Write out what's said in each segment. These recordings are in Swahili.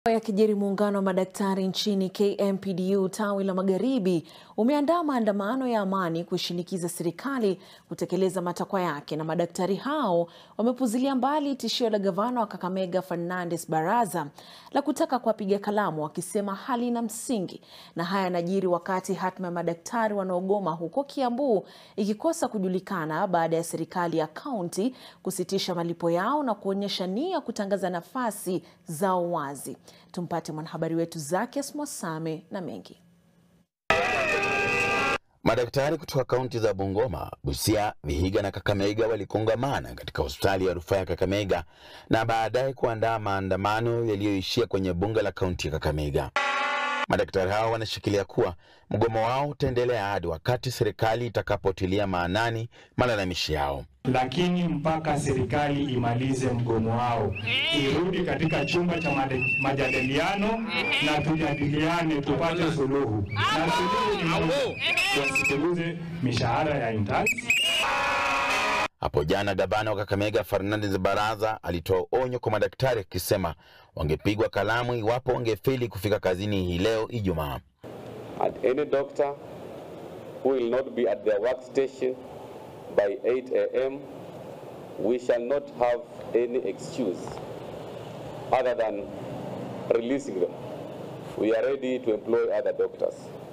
Yakijiri, muungano wa madaktari nchini KMPDU tawi la Magharibi umeandaa maandamano ya amani kuishinikiza serikali kutekeleza matakwa yake, na madaktari hao wamepuzilia mbali tishio la gavana wa Kakamega Fernandes Baraza la kutaka kuwapiga kalamu, wakisema halina msingi. Na haya yanajiri wakati hatma ya madaktari wanaogoma huko Kiambu ikikosa kujulikana baada ya serikali ya kaunti kusitisha malipo yao na kuonyesha nia kutangaza nafasi zao wazi. Tumpate mwanahabari wetu Zakias Mwasame na mengi. Madaktari kutoka kaunti za Bungoma, Busia, Vihiga na Kakamega walikongamana katika hospitali ya rufaa ya Kakamega na baadaye kuandaa maandamano yaliyoishia kwenye bunge la kaunti ya Kakamega. Madaktari hao wanashikilia kuwa mgomo wao utaendelea hadi wakati serikali itakapotilia maanani malalamishi yao. Lakini mpaka serikali imalize mgomo wao, irudi katika chumba cha majadiliano na tujadiliane, tupate suluhu, na suluhu ni moja, wasipunguze mishahara ya interns. Hapo jana gavana wa Kakamega Fernandes Baraza alitoa onyo kwa madaktari akisema wangepigwa kalamu iwapo wangefeli kufika kazini hii leo Ijumaa. And any doctor who will not be at their workstation by 8 a.m. we shall not have any excuse other than releasing them. We are ready to employ other doctors.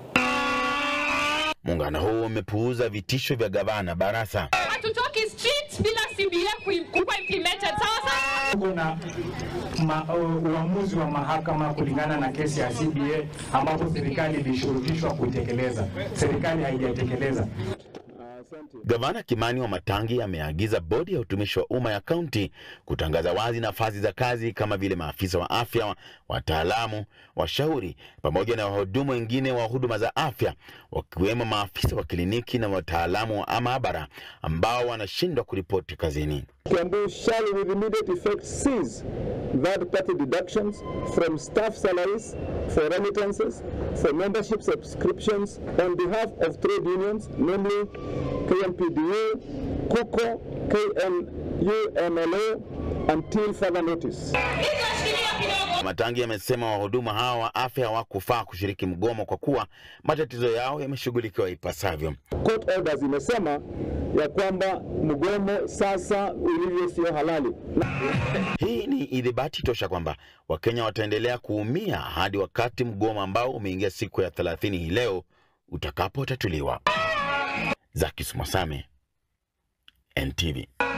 Muungano huu umepuuza vitisho vya gavana Barasa. Hatutoki street bila CBA kuwa implemented. Sawa sawa. Tuko na ma, uh, uamuzi wa mahakama kulingana na kesi ya CBA ambapo serikali ilishurutishwa kutekeleza, serikali haijatekeleza. Gavana Kimani wa Matangi ameagiza bodi ya utumishi wa umma ya kaunti kutangaza wazi nafasi za kazi kama vile maafisa wa afya, wataalamu, washauri pamoja na wahudumu wengine wa huduma za afya, wakiwemo maafisa wa kliniki na wataalamu wa maabara ambao wanashindwa kuripoti kazini. Kiambu shall with immediate effect cease third-party deductions from staff salaries for remittances for membership subscriptions on behalf of trade unions, namely KMPDU, KUKO, KNUMLA until further notice. Matangi amesema wahudumu hawa wa afya hawakufaa kushiriki mgomo kwa kuwa matatizo yao yameshughulikiwa ipasavyo. Court orders imesema ya kwamba mgomo sasa ulivyo sio halali. Hii ni idhibati tosha kwamba Wakenya wataendelea kuumia hadi wakati mgomo ambao umeingia siku ya 30 hii leo utakapotatuliwa. Zakis Mwasame, NTV.